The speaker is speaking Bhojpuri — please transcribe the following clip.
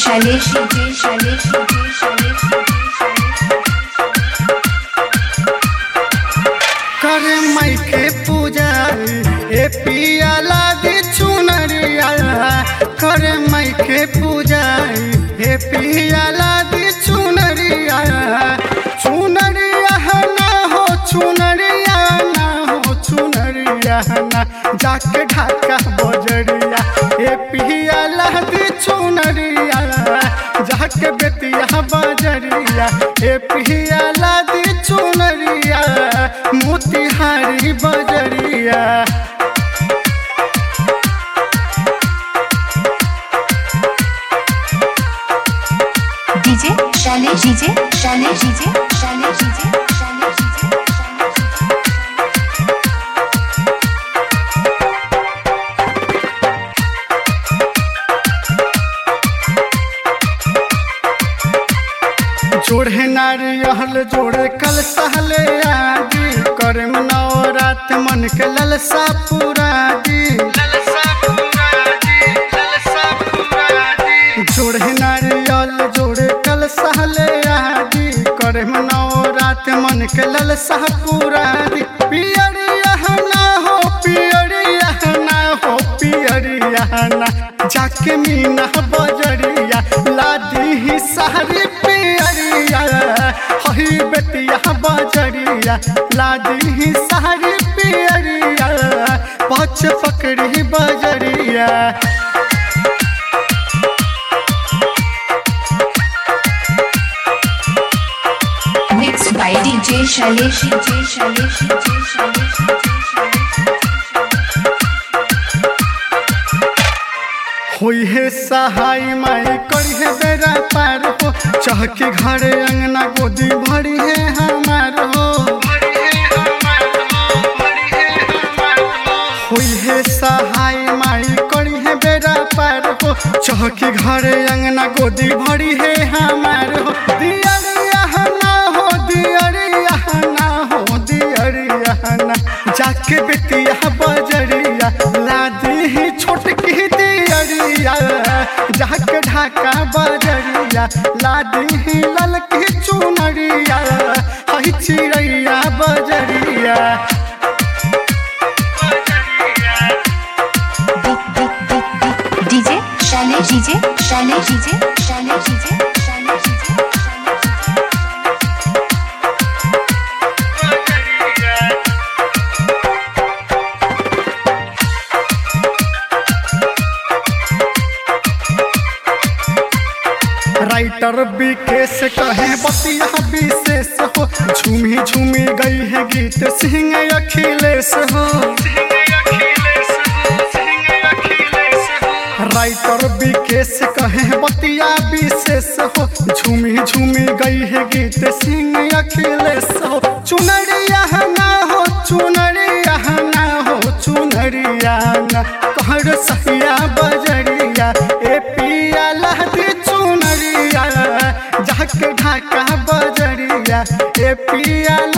शैलेश डीजे शैलेश डीजे शैलेश करे मई के पूजा ए पिया लागे चुनरिया करे मई के पूजा ए पिया लागे चुनरिया चुनरिया ना हो चुनरिया ना हो चुनरिया ना जाके ढाका बजरिया ए पिया लागे चुनरिया जाके बेतिया बजरिया ए पिया लागे चुनरिया मोतिहारी बजरिया DJ Shailesh DJ Shailesh DJ Shailesh DJ Shailesh DJ जोड़े नारियल जोड़े कल सहले आदि करे नवरात मन के ललसा पूरा दी जोड़े नारियल जोड़े कल सहले आदि करे नवरात मन के ललसा पूरा दी पियरिया ना हो पियरिया ना हो पियरिया ना जाके मीना बजरिया लादी ही सारी पियरिया हही बेटिया बजरिया लादी ही सारी पियरिया पछ पकड़ी बजरिया mix by DJ Shailesh DJ Shailesh DJ Shailesh होई है सहाय माई करी है बेरा पार हो चहके घरे अंगना गोदी भरी है हमार हो होई है सहाय माई करी है बेरा पार हो चहके घरे अंगना गोदी भरी है हमार हो दियरिया ना हो दियरिया ना हो दियरिया ना जाके बेटिया बजरिया लादी ही छोटकी दियरिया जाके ढाका बजरिया लादी ही ललकी चुनरिया हई चिड़ैया बजरिया DJ Shailesh DJ Shailesh DJ Shailesh DJ Shailesh DJ writer Vikesh कहे बतिया विशेष हो झूमी झूमी गई है गीत सिंह अखिलेश हो राइटर विकेश कहे बतिया विशेष हो झूमी झूमी गई है गीत सिंह अखिलेश हो चुनरिया ना हो चुनरिया ना हो चुनरिया ना कहर सहिया बजरिया ए पिया लहदी चुनरिया जाके ढाका बजरिया ए पिया